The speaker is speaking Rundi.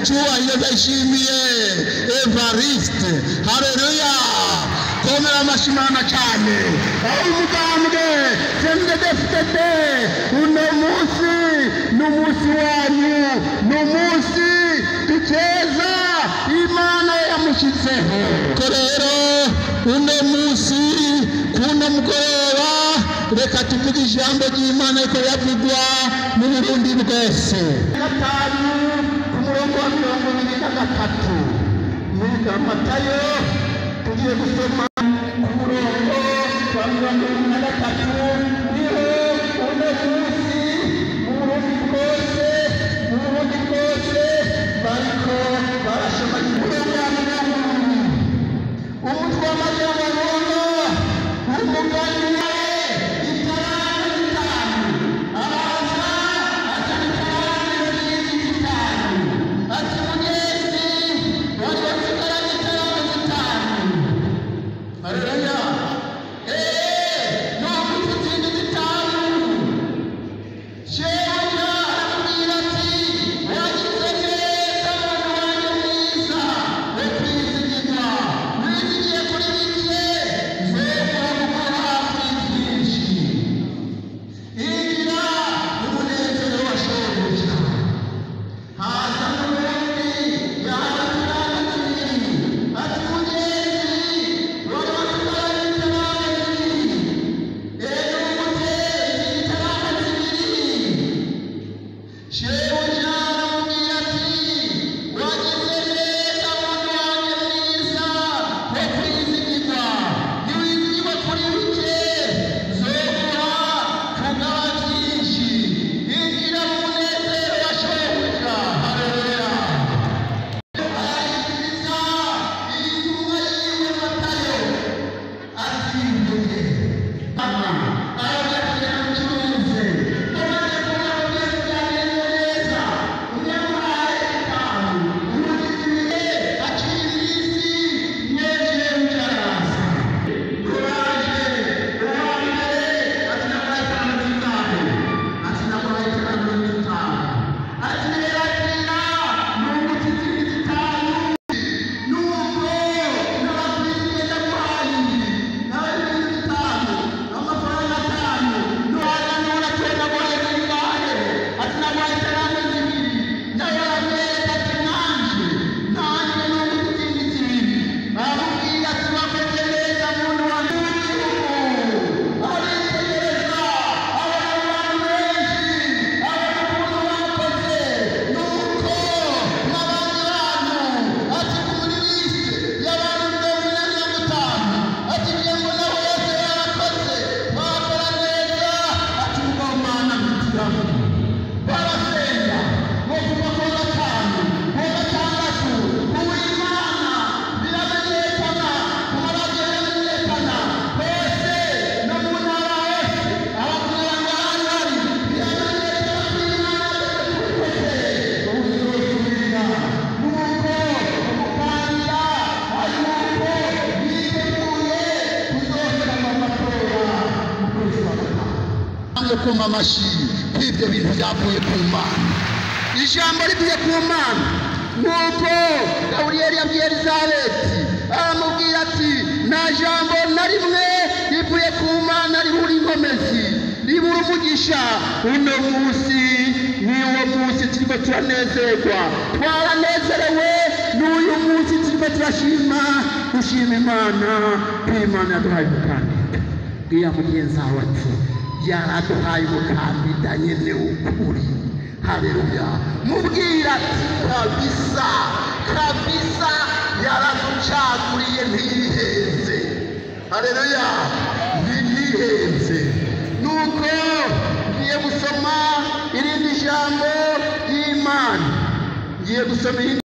cyubahiro ndayishimiye evariste hareruya komera amashimana cyane aho umugambwe sendedefitete uno munsi ni umunsi wanyu ni umunsi dukeza imana yamushyizeho ko rero uno munsi kuno mugoroba reka tuvuge ijambo ry'imana ariko yavugwa mu burundi bwose gatanu ku murongo wa mirongo ibiri na gatatu muri matayo tugiye gusoma ku murongo wa mirongo ibiri na gatatu niho uno munsi mu burundi bwose mu burundi bwose bariko barasoma ikoranabuhanga umutwe w'amajyambere umugani itarane zitanu araza azana itarane zindi zitanu ati mugezi wari wasigaranye itarane zitanu haleluya eee ntabwo izindi zitanu shebuja aramubwira ati wagize neza mwana wanjye mwiza wo kwizigirwa wizigiye kuri bike nzemera gukora kuri byinshi injira umunezero wa shebuja haza n'ubundi yahawe itaranga zibiri ati mugenzi wari wasigaranye itaranga zibiri rero umutezi itaranga zibiri shebuja aramubwira ati wagize neza muntu wanjye mwiza wo kwizigirwa niwizigirwa kuri bike zoguha kugaba byinshi injira mu munezero wa shebuja haleluya arayikiriza intumwa yiwe matayo ati mvuge arabwira mucuruze umaze kubona byose byagenze neza unyamuhaye itanu umugiziye aciye iminsi neje ujaraza kuraje uwambere ati namuhaye itanu zingahe ati namuhaye itanu zitanu ati rero akira nunguti izindi zitanu nuko n'abakristo ndamuhaye n'abakristo bitanu amafaranga atanu nuhana n'uratenda gore zingahe ati namuhaye iterambere zibiri nawe aramwereka ati nanje nanje nunguti izindi zibiri aramubwira ati wakoze neza muntu wanjye w'igihugu aritegereza abona abantu benshi abona ukuntu bakoze nuko n'abandi bantu ati ku muri liste y'abantu mirongo ine na gatanu ati ngiye mbona bose barakoze bakora neza ati ubwo mana mpitiramo barasenga ngo kuva ku wa gatanu ku wa gatandatu ku w'imana biramenyekana ku maradiyo biramenyekana hose no mu ntara hose abakuranga bahari biramenyekana ko imana yabikoze ubuzosubira nuko umupangira ari nuko yiteguye kuzohera mu matora mu kwezi kwa gatanu namwe kumva amashyi kw'ibyo bintu byavuye ku mana ijambo rivuye ku mana nuko gaburiyeli yabwiye elizabeti aramubwira ati nta jambo na rimwe rivuye ku mana ribura inkomezi ribura umugisha uno munsi niwo munsi turiko turanezerwa twaranezerewe n'uyu munsi turiko turashima dushima imana ko imana yaduhaye umukandida bwira mugenzi wawe ati yaraduhaye umukandida nyene w'ukuri haleluya mubwira ati kabisa kabisa yaraducaguriye ntiyihenze haleluya ntiyihenze nuko ngiye gusoma irindi jambo ry'imana ngiye gusoma irindi